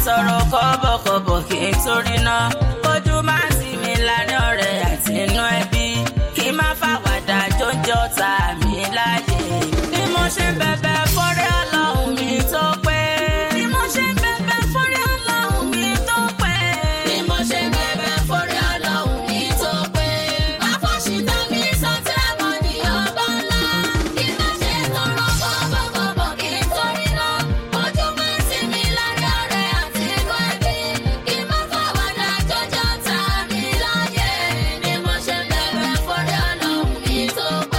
tọrọ kọ́bọ̀kọ́bọ̀ kí n torí náà ojú má sí mi láàrin ọ̀rẹ́ àti inú ẹbí kí n má fàwàdà jóúnjẹ ọ̀tá mi láàyè bí mo ṣe ń bẹ̀bẹ̀ fọ́rẹ́ ọlọ́run mi tó pé bí mo ṣe ń bẹ̀bẹ̀ fọ́rẹ́ ọlọ́run mi tó pé Bí mo ṣe ń bẹ̀bẹ̀ forí ọlọ́run mi tó pé. Àfọ̀ṣìtá mi sọ́tẹ́rẹ̀mọ́ ní ọba ńlá. Kí má ṣe tọrọ bọ̀bọ̀bọ̀bọ̀ kí n torí náà. Ojú máa ń tì mí lárí ọ̀rẹ́ àti ikọ̀ ẹbí. Kí má fàwàdà jọjọ́ ta mi láyé. Bí mo ṣe ń bẹ̀bẹ̀ forí ọlọ́run mi tó pé.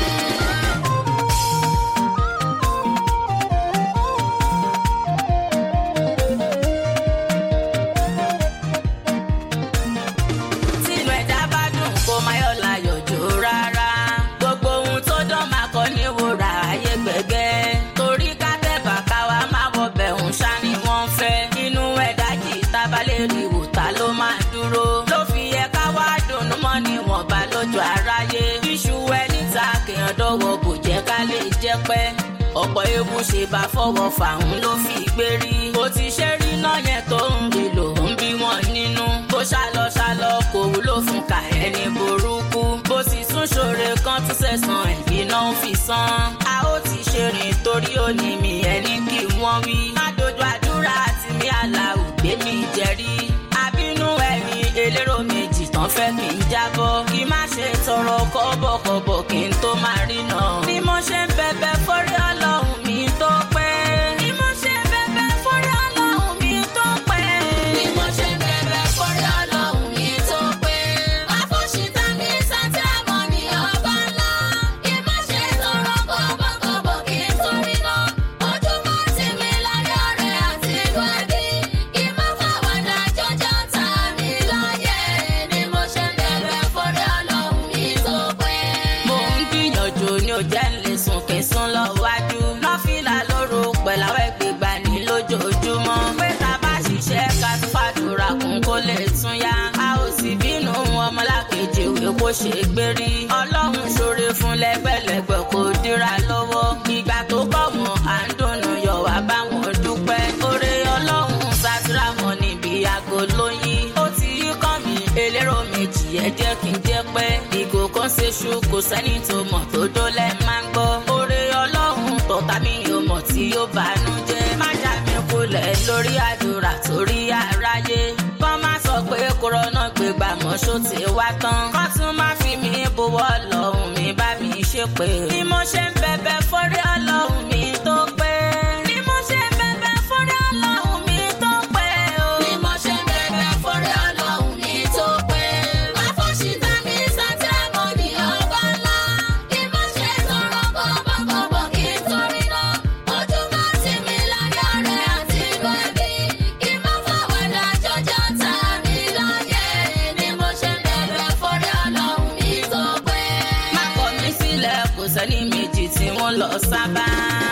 tínú ẹ̀dá bá dùn kó má yọ̀ láyọ̀ jò rárá. gbogbo ohun tó dán máa kọ́ ní wúrà ayé gbẹ̀gẹ́. torí ká tẹ̀bà káwa máa wọbẹ̀ ń ṣá ni wọ́n fẹ́. inú ẹ̀dá jì tábàlẹ̀ rí wòtá ló máa dúró. ló fi yẹ ká wá dùnnú mọ́ níwọ̀nba lójú aráyé. iṣu ẹni ta kéèyàn dọ́wọ́ bò jẹ́ ká lè jẹ́ pẹ́ ọ̀pọ̀ ewu ṣe bá fọwọ́ fàún ló fi gbé rí. bó ti ṣe rí náà yẹn tó ń rí ló ń bí wọn nínú. bó ṣálọ ṣálọ kò wúlò fún ká ẹni burúkú. bó sì tún ṣoore kan tún sẹ̀sán ẹ̀yìn náà ń fi san. a ó ti ṣe rìn torí òní mi ẹni kí wọ́n wí. má dojú àdúrà àti mi àlàó gbé mi jẹ́rí. àbínú ẹni elérò méjì tán fẹ́ kí n jábọ́. kí má ṣe tọrọ kọ́bọ̀kọ́bọ̀ kí n tó máa rí náà. bí mo ṣe ń bẹ̀bẹ̀ fọ́rí ọlọ́run mi tó pẹ́. bí mo ṣe ń bẹ̀bẹ̀ fọ́rí ọlọ́run mi tó pẹ́. Bí mo ṣe ń bẹ̀bẹ̀ forí ọlọ́run mi tó pé. Àfọ̀ṣìtá mi sọ́tẹ́rẹ̀mọ́ ní ọba ńlá. Kí má ṣe tọrọ kọ́bọ̀kọ́bọ̀ kí n torí náà. Ojú máa ń tì mí lárí ọ̀rẹ́ àti ikọ̀ ẹbí. Kí má fàwàdà jọjọ́ ta mi láyé. Bí mo ṣe ń bẹ̀bẹ̀ forí ọlọ́run mi tó pé. mo ń gbìyànjú ní ó jẹ́ ń lè sùn kí n sún lọ wájú. lọ́fíìlà lóru pẹ̀lú àwọn ẹgbẹ̀gbà ní lójoojúmọ́. pé tá a bá ṣiṣẹ́ ká tún fàdúrà kún kó lè tún yá. a ò sì bínú ọmọlákejì ìwé kó ṣe gbérí. ọlọ́run ṣoore fún lẹ́gbẹ̀lẹ́gbẹ̀ kó dira lọ́wọ́. ìgbà tó kọ̀ wọ́n à ń dùnnú yọ̀ wá bá wọn dúpẹ́. oore ọlọ́run sátúrà wọn níbi aago lóyún. ó ti yí kàn mí elérò méjì ẹ jẹ́ kí n jẹ́ pẹ́. ìgò kan ṣe ṣu kò sẹ́ni tó mọ̀ tó dólẹ̀ máa ń gbọ́. oore ọlọ́run tọ̀tà mi ò mọ̀ tí yóò bánú jẹ́. má já mi kulẹ̀ lórí àdúrà torí aráyé. kọ́ má sọ pé kòrónà gbé gbàmọ́ ṣó ti wá tán. kọ́ tún má fi mí bowọ́ lọ́hùn mi bá mi ṣe pé. bí mo ṣe ń bẹ̀bẹ̀ fọ́rí ọlọ́hun mi tó pé. bí mo ṣe ń bẹ̀bẹ̀ fọ́rí ọlọ́hun mi tó pé. o. Bí mo ṣe ń bẹ̀bẹ̀ forí ọlọ́run mi tó pé. Àfọ̀ṣìtá mi sọ́tẹ́rẹ̀mọ́ ní ọba ńlá. Kí má ṣe tọrọ kọ́bọ̀kọ́bọ̀ kí n torí náà. Ojú máa ń tì mí lárí ọ̀rẹ́ àti ikọ̀ ẹbí. Kí má fàwàdà jọjọ́ ta mi láyé. Bí mo ṣe ń bẹ̀bẹ̀ forí ọlọ́run mi tó pé. má kọ̀ mí sílẹ̀ kò sẹ́ni méjì tí wọ́n lọ sábà.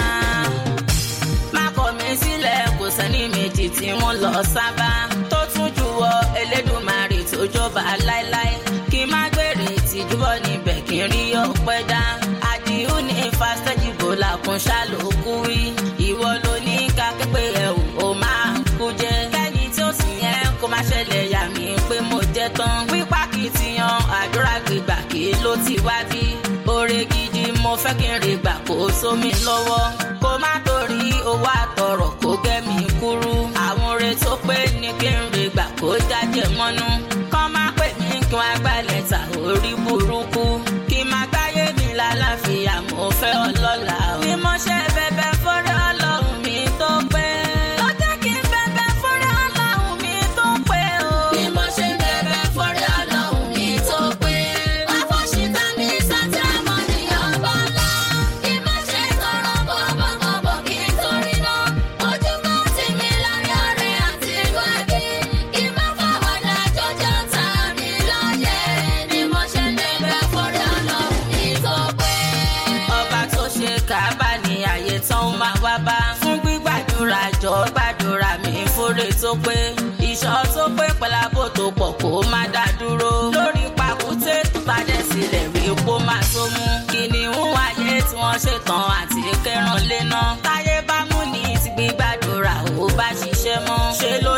má kọ̀ mí sílẹ̀ kò sẹ́ni méjì tí wọ́n lọ sábà. tó tún juwọ́ elédùnmarè tó jọba láéláé. kí n má gbèrè tìjúbọ̀ níbẹ̀ kí n rí ọpẹ́ dá. àdìhù ní fásitẹ́jìbò làkún ṣàlòkù wí. ìwọ ló ní ká pépé ẹ̀wù ó máa kú jẹ́. kẹ́ni tí ó sì yẹn kó má ṣẹlẹ̀ yà mí pé mo jẹ́ tán. wípá kìtìyàn àdúrà gbígbà kí ló ti wá bí. oore gidi mo fẹ́ kí n rí gbà kó sómi lọ́wọ́. kó má torí owó àtọ̀rọ̀ kó gẹ́ mi kúrú. àwọn oore tó pé ní kí n rí gbà kó jájẹ mọ́nú. kọ́ má pè mí kí wọ́n gbálẹ̀ ta orí burúkú. kí n má gbáyé mi lálàáfíà mo fẹ́ ọlọ́lá o. bí mo ṣe bẹ̀bẹ̀ fọ́rẹ́ ọlọ́run mi tó pé. ló jẹ́ kí n bẹ̀bẹ̀ fọ́rẹ́ ọlọ́run mi tó pé o. Bí mo ṣe ń bẹ̀bẹ̀ forí ọlọ́run mi tó pé. Àfọ̀ṣìtá mi sọ́tẹ́rẹ̀mọ́ ní ọba ńlá. Kí má ṣe tọrọ kọ́bọ̀kọ́bọ̀ kí n torí náà. Ojú máa ń tì mí lárí ọ̀rẹ́ àti ikọ̀ ẹbí. Kí má fàwàdà jọjọ́ ta mi láyé. Bí mo ṣe ń bẹ̀bẹ̀ forí ọlọ́run mi tó pé. ọba tó ṣe kábà ní àyè tán ó máa wá bá fún gbígbàdúrà jọ gbàdúrà mi fúre tó pé ìṣọ́ tó pé pẹ̀lábò tó pọ̀ kó má dá dúró lórí pàkúté tó padà sílẹ̀ rí kó má tó mú kìnìún ayé tí wọ́n ṣetán àti kẹrànlé náà táyé bá mú ní ti gbígbàdúrà ó bá ṣiṣẹ́ mọ́ ṣe ló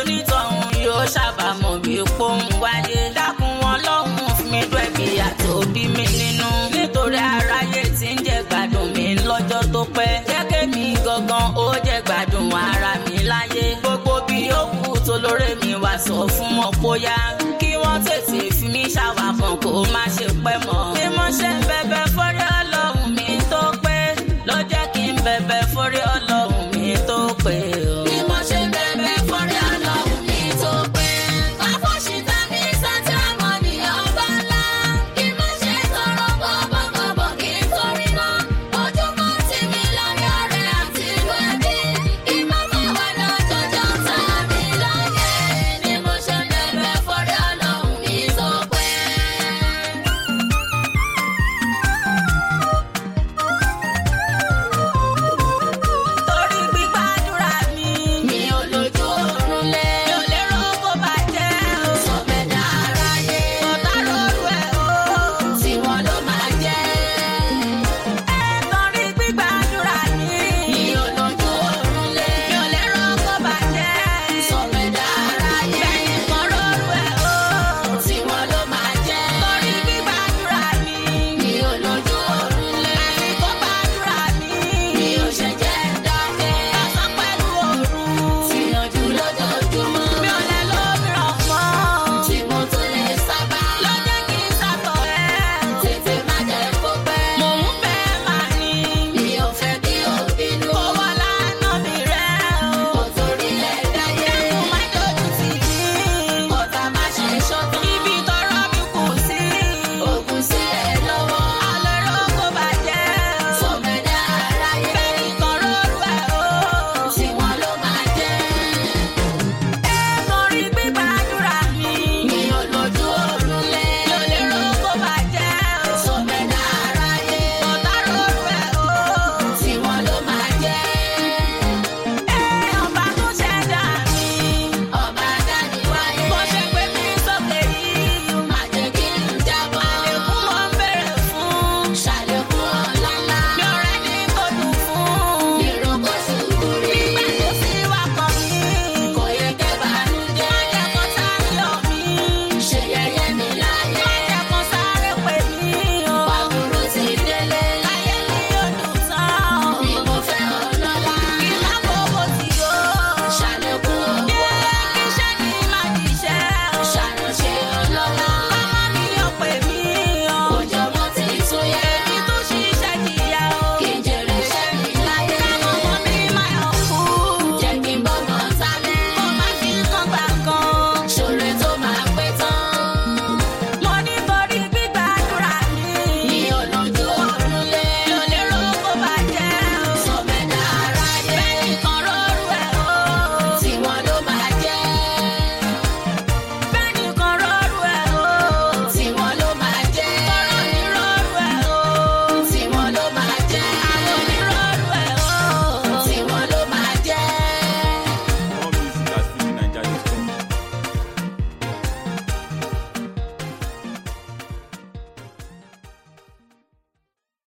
sọ fún wọn bóyá